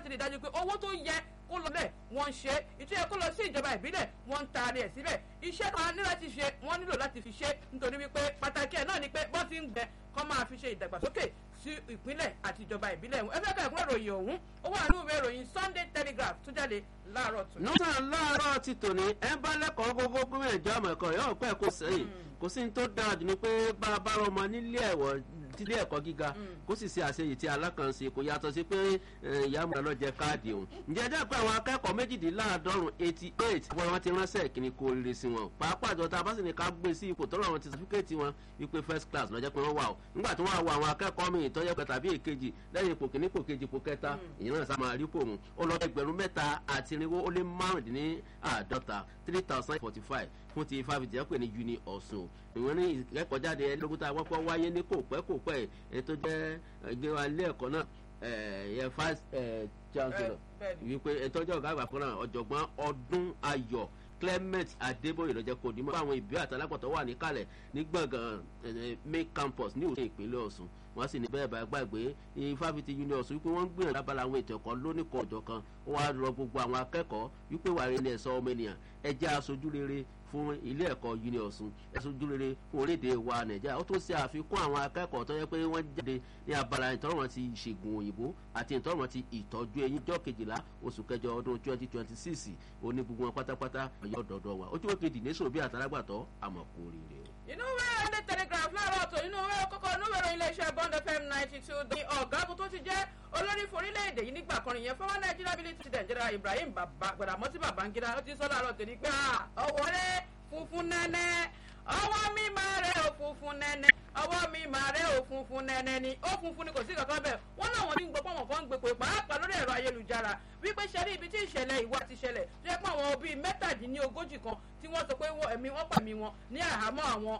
láti rí dájú pé owó tó yẹ kó lọ lẹ̀ wọ́n ń ṣe ìtúyẹ kó lọ sí ìjọba ìbílẹ̀ wọ́n ń taari ẹ̀ síbẹ̀ iṣẹ́ tó ní láti ṣe wọ́n nílò láti fi ṣe nítorí wípé pàtàkì ẹ̀ náà ni pé bọ́n ti ń gbẹ kọ́ máa fi ṣe ìdàgbàsókè sí ìpínlẹ̀ àti ìjọba ìbílẹ̀ ẹ fẹ́ ká ẹ̀kúnrẹ́ ìròyìn ọ̀hún ó wà nínú ìwé ìròyìn Sunday Telegraph tó jáde láàárọ̀ tó. nọ́tà láàárọ̀ ti tòní ẹ bá lẹ́kọ̀ọ́ gbogbo gómìnà ìjọ ọmọ ẹ̀kọ́ yóò pẹ́ kó sẹ́yìn kò sí ní tó dáa jù ni pé bá a bá rọ ọmọ nílé ẹ̀wọ̀ tílé ẹ̀kọ́ gíga kó sì ṣe àṣeyìí tí alákànṣe kò yàtọ̀ sí pé ìyá àmúlẹ̀ lọ jẹ káàdì òun. ǹjẹ́ ẹ dápẹ́ àwọn akẹ́kọ̀ọ́ méjìdínláàádọ́rùn eighty eight wọ́n wọn ti ránṣẹ́ ìkíni kó rere sí wọn. pàápàá àjọ tá a bá sì ní ká gbé sí ipò tọ́lọ́ àwọn ti sàfíkẹ́ẹ̀tì wọn wípé first class lọ́jọ́ pé wọ́n wà o. nígbà tí wọ́n wọ àwọn akẹ́kọ̀ọ́ mi ìtọ́jẹ́ pẹ̀ tàbí èkejì lẹ́yìn ipò kìíní ipò kejì ipò kẹta ìyẹn náà sá máa rí pò mu. ó lọ ẹgbẹ̀rún mẹ́ta àti irinwó ó lé márùndínláàádọ́ta three thousand forty five fún ti ifáfitì ẹ̀pẹ̀ ní uni ọ̀sùn ìwé ní ìkẹ́kọ̀ọ́jáde ẹlẹ́gbẹ̀ta wọ́pọ̀ wáyé ní kò pẹ́ kò pẹ́ ẹ̀ tó jẹ́ ìgbéra ilé ẹ̀kọ́ náà yẹ fast chancellor wípé ìtọ́jú ọ̀gá àgbà fúnra ọ̀jọ̀gbọ́n ọdún ayọ̀ clement adébóyè lọ́jọ́ kò ní mọ́ àwọn ìbí àtàlápọ̀tọ̀ wà níkàlẹ̀ ní gbọ̀ngàn main campus ní òṣèlú ìpínlẹ̀ ọ̀ṣun wọ́n sì ní bẹ́ẹ̀ bá gbàgbé ifáfitì uni ọ̀ṣun wípé wọ́n ń gbìyànjú abala àwọn ètò ẹ̀kọ́ lónìkan ọ̀jọ̀ kan wọ́n á rọ gbogbo àwọn akẹ́kọ̀ọ́ wípé wàá rí ilé ẹ̀sọ́ ọmọ ènìyàn ẹ jẹ́ aṣojú rere fún ilé ẹ̀kọ́ uni ọ̀ṣun aṣojú rere fún orílẹ̀-èdè wa nàìjíríà ó tún ṣe àfikún àwọn akẹ́kọ̀ọ́ tó yẹ pé wọ́n jáde ní abala ìtọ́rọ̀mọ́ ti ìṣègùn òyìnbó àti ìtọ́rọ̀mọ́ ti ìtọ́jú eyín jọ́ kejìlá oṣù kẹjọ ọdún twenty twenty six oní gbogbo wọn pátápátá ọ̀yọ́ dọ̀dọ̀ wa ojú wọ́n kejì nation bí àtàlágbàtọ́ àmọ́ kò rí rè o. inú wẹ́rẹ́ ilé telegraph láàárọ̀ tó inú wẹ́rẹ́ kọ́kọ́ inú wẹ́rẹ́ iléeṣẹ́ bond fm ninety two di ọ̀gágun tó ti jẹ́ olórí forílẹ̀-èdè yìí nígbà kan nìyẹn fọwọ́ nàìjíríà bíi ti nàìjíríà ibrahim gbàdámọ́tì babangida ó ti sọ láàárọ̀ tèmi pé ọwọ́ rẹ̀ funfun nẹ́nẹ́ ọwọ́ mi máa rẹ̀ ò funfun nẹ́nẹ́ ọwọ́ mi máa rẹ̀ ò funfun nẹ́nẹ́ ni ó funfun ni kò sí kankan bẹ́ẹ̀ wọ́n náà wọ́n ní gbọ́ pọ́nwọ́n kan ń gbé pé pàápàá lórí ẹ̀rọ ayélujára wípé ṣẹ́rí ibi tí ìṣẹ̀lẹ̀ ìwà ti ṣẹlẹ̀ tó yẹ pé àwọn bíi mẹ́tàdínlógójì kan tí wọ́n sọ pé ẹ̀mí wọ́n pàmì wọn ní àhámọ́ àwọn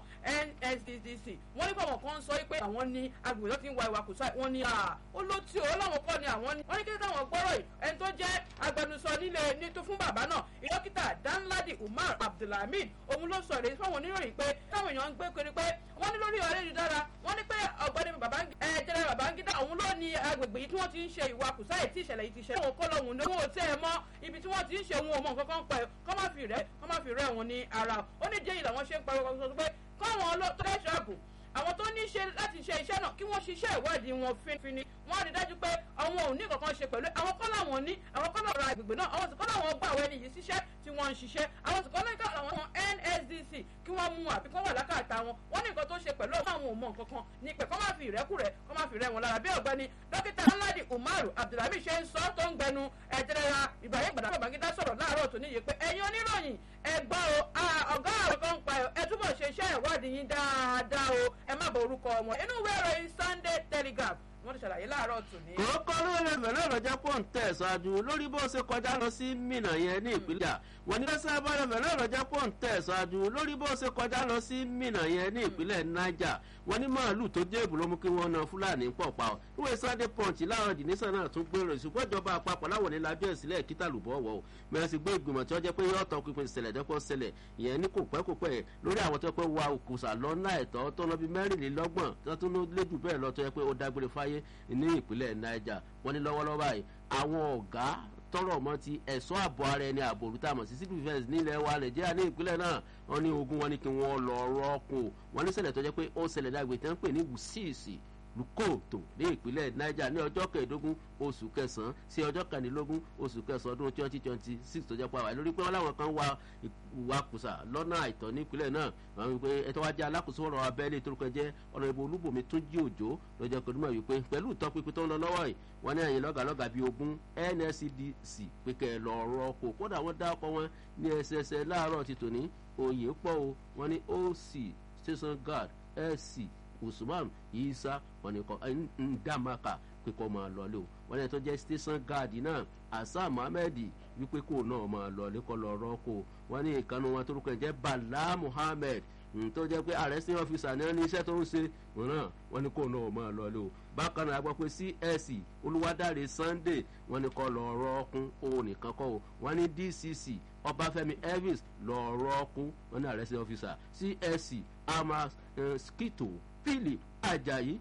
NSCDC wọ́n ní pọ̀wọ̀n kan ń sọ pé àwọn ní agbègbè tó ti ń wa ìwà kùsà wọ́n ní ó ló tí ó láwọn kọ́ ni àwọn ní wọ́n ní kí táwọn gbọ́rọ̀ yìí ẹni tó jẹ́ agbẹnusọ nílé ní tó fún bàbá náà dókítà Danladi Umar Abdulhamid òun ló sọ èrè fáwọn oníròyìn pé táwọn èèyàn ń gbé kiri pé wọ́n ní lórí ọ̀rẹ́ ìdára wọ́n ní pé ọ̀gbẹ́ni jẹ́rẹ́ Babangida òun ló ní agbègbè yìí tí wọ́n ti ń ṣe ìwà kùsà yìí tí ìṣẹ̀lẹ̀ yìí ti ṣe òun kọ́ lọ́hùn ní owó tẹ́ ẹ mọ́ ibi tí wọ́n ti ń ṣe òun ò mọ nǹkan kan pẹ̀ kọ́ má fi rẹ́ kọ́ má fi rẹ́ òun ní ara ó ní jẹ́yìn làwọn ṣe ń pariwo sọ pé káwọn ọlọ́tọ́ ṣọ́ọ̀bù àwọn tó ní ṣe láti ṣe iṣẹ́ náà kí wọ́n ṣiṣẹ́ ìwádìí wọn fínfínní wọ́n rí dájú pé àwọn ò ní kankan ṣe pẹ̀lú àwọn kọ́ làwọn ní àwọn kọ́ làwọn ra agbègbè náà àwọn sì kọ́ làwọn gbà àwọn ẹni yìí síṣẹ́ tí wọ́n ń ṣiṣẹ́ àwọn sì kọ́ làwọn àwọn NSDC kí wọ́n mú àbí kọ́ wà lákàtà wọn wọ́n ní nǹkan tó ṣe pẹ̀lú àwọn òmò nǹkan kan ní pẹ̀ kọ́ má fi ìrẹ́kùrẹ́ kọ́ má fi rẹ́ wọn lára bí ọ̀gbẹ́ni dókítà Danladi Umaru Abdulhamid ṣe ń sọ tó ń gbẹnu ẹ̀jẹ̀rẹ̀ra Ibrahim gbàdá Babangida sọ̀rọ̀ láàárọ̀ tó níye pé ẹ̀yin oníròyìn ẹ gbọ́ o ọ̀gá àwọn kan ń pa ẹ túbọ̀ ṣe iṣẹ́ ìwádìí yín dáadáa o ẹ má bọ orúkọ ọmọ inú ìwé ìròyìn Sunday Telegraph wọ́n ti ṣàlàyé láàárọ̀ tòní. kókó lórí ẹ̀fẹ̀ náà lọ́jọ́ pọ̀ ń tẹ̀ ṣáájú lórí bó ṣe kọjá lọ sí Minna yẹn ní ìpínlẹ̀ wọ́n ní lọ́sẹ̀ abárẹ̀fẹ̀ náà lọ́jọ́ pọ̀ ń tẹ̀ ṣáájú lórí bó ṣe kọjá lọ sí Minna yẹn ní ìpínlẹ̀ Niger wọ́n ní màálù tó jẹ́ ìbúlọ́ mú kí wọ́n na Fúlàní pọ̀ pa ọ́ ìwé Sunday Punch láàárọ̀ jìnnìṣàn náà tún gbèrò ìṣùgbọ́n ìjọba àpapọ̀ láwọn ní lájọ́ ìsílẹ̀ kíta lùbọ̀ wọ̀ ọ́ mẹ́rin sì gbé ìgbìmọ̀ tí wọ́n jẹ́ pé yóò tọ́ pinpin ìṣẹ̀lẹ̀ dẹ́pọ̀ ṣẹlẹ̀ ìyẹn ní kò pẹ́ kò pẹ́ lórí àwọn tó yẹ pé wa òkùsà lọ́nà ẹ̀tọ́ tó lọ bí mẹ́rìnlélọ́gbọ̀n tó tún lé jù bẹ́ẹ̀ lọ tó yẹ pé ó dágbére fáyé ní ìpínlẹ̀ Niger wọ́n ní lọ́wọ́lọ́wọ́ báyìí àwọn ọ̀gá tọrọ mọ ti ẹ̀ṣọ́ ààbò ara ẹni ààbò olùtà mọ̀ sí civil defence nílẹ̀ wa nàìjíríà ní ìpínlẹ̀ náà wọ́n ní ogun wọn ní kí wọ́n lọ rọ́ọ̀kù wọ́n ní ṣẹlẹ̀ tó jẹ́ pé ó ṣẹlẹ̀ lágbè tí wọ́n pè ní wùsíìsì lukóòtò ní ìpínlẹ̀ niger ní ọjọ́ kẹẹ̀ẹ́dógún oṣù kẹsàn-án sí ọjọ́ kẹrìndínlógún oṣù kẹsàn-án ọdún twenty twenty six tó jẹ́ pa wà lórí pé wọ́n láwọn kan wá ìwakùsà lọ́nà àìtọ́ nípínlẹ̀ náà wọ́n wí pé ẹ̀tọ́ wá jẹ́ alákòóso ọ̀rọ̀ abẹ́lé torúkọ jẹ́ ọ̀rọ̀ ìbò olúbòmí tún jí òjò lọ́jọ́ kẹrìndínlógún wípé pẹ̀lú ìtọ́pinpin tó ń lọ lọ́wọ́ yìí wọ́n ní ẹ̀yìn lọ́gàlọ́gà bíi ogún NSCDC pé kẹ́ ẹ lọ ọ̀rọ̀ kò kódà wọ́n dá ọkọ̀ wọn ní ẹsẹsẹ láàárọ̀ ti tòní òye pọ̀ o wọ́n ní OC station guard SC usman isa wọn ni kọ ndamaka pé kọ́ máa lọlé o wọn ni tó jẹ́ station guard náà asa muhammed wípé kó náà máa lọlé kọ́ lọ rọ́kò wọn ní ìkànnì wọn torúkọ jẹ́ bala muhammed tó jẹ́ pé arresting officer ní ẹni iṣẹ́ tó ń ṣe wọn náà wọn ni kó náà máa lọlé o bákan náà a gbọ́ pé csc olúwadáre sunday wọn ni kọ́ lọ rọ́ọ̀kún òun nìkan kọ́ o wọn ní dcc ọbáfẹ́mi elvis lọ rọ́ọ̀kún wọn ní arresting officer csc amas skito philip ajayi